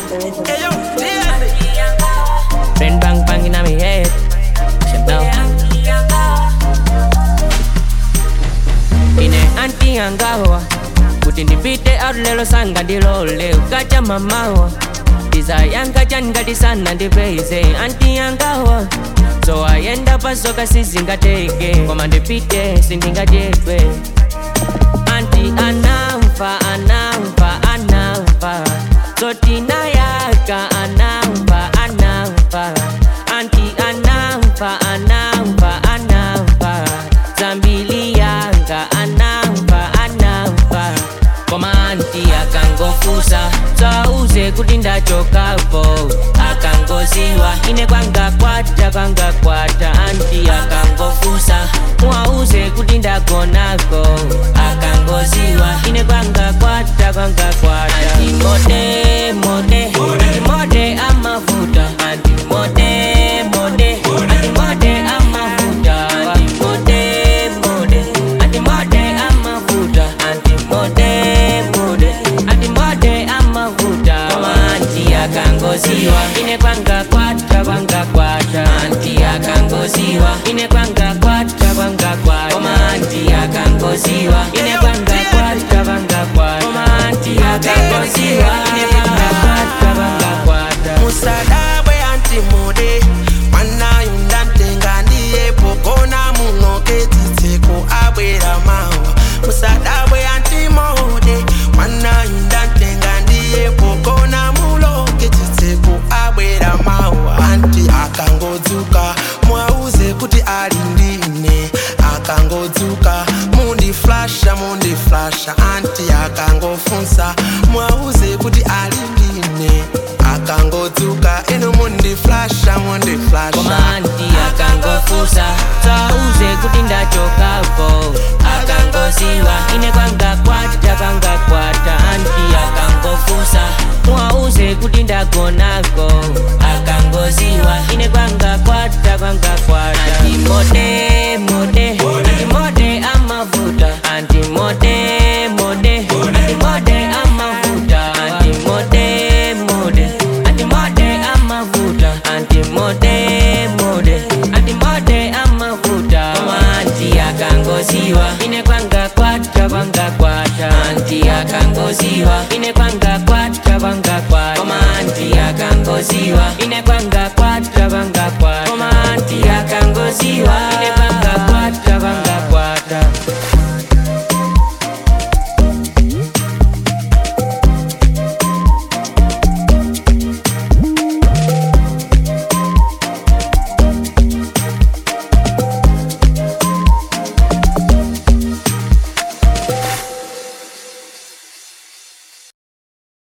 Ayo, Jesse. Brain bang bang in my head. Shut down. Ine anti angawa kuti ndipite out lelo sanga ndilole ukacha mamawa ndizayanga changati sana ndipeize anti angawa so ayenda pasoka sizingateke koma ndipite sindingadyedwe anti anamva anamva anamva zotinayaka anamva anamva anti anamva anamva anamva zambili yanga anamva anamva koma anti akangofusa sauze kuti ndachokapo akangoziwa ine kwanga kwata kwanga kwata anti akangofusa muauze kuti ndagonako akangoziwa ine kwanga kwata kwanga kwata anti mode mode anti mode amavuta anti mode mode anti mode amavuta anti mode mode anti mode amavuta anti mode mode anti mode amavuta koma anti akangoziwa ine kwanga kwata kwanga kwata anti akangoziwa ine kwanga kwata kwanga kwata koma anti akangoziwa ine kwanga kwata kwanga kwata koma anti akangoziwa ine kwanga kwata kwanga kwata musadabwe antimude mwanayu ndamtenga ndiye pogona munoketitseko abwera mawa musadabwe antimude mwanayu ndamtenga ndiye pogona muloketitseko abwera mawa anti akangodzuka mwauze kuti ali ndine akangodzuka mundiflasha mundiflasha anti akangofunsa mwauze kuti ali ndine akangodzuka eno mundiflasha mundiflasha koma anti akangofusa sauze kuti ndachokapo akangoziwa ine kwanga kwata kwanga kwata anti akangofusa muauze kuti ndagonako akangoziwa ine kwanga kwata kwanga kwata anti mode mode anti mode amavuta anti mode mode anti mode amavuta anti mode mode anti mode amavuta anti mode mode anti mode amavuta koma anti akangoziwa ine kwanga kwata kwanga kwata anti akangoziwa ine kwanga kwata kwanga kwata koma anti akangoziwa ine kwanga kwata kwanga kwata koma anti akangoziwa ine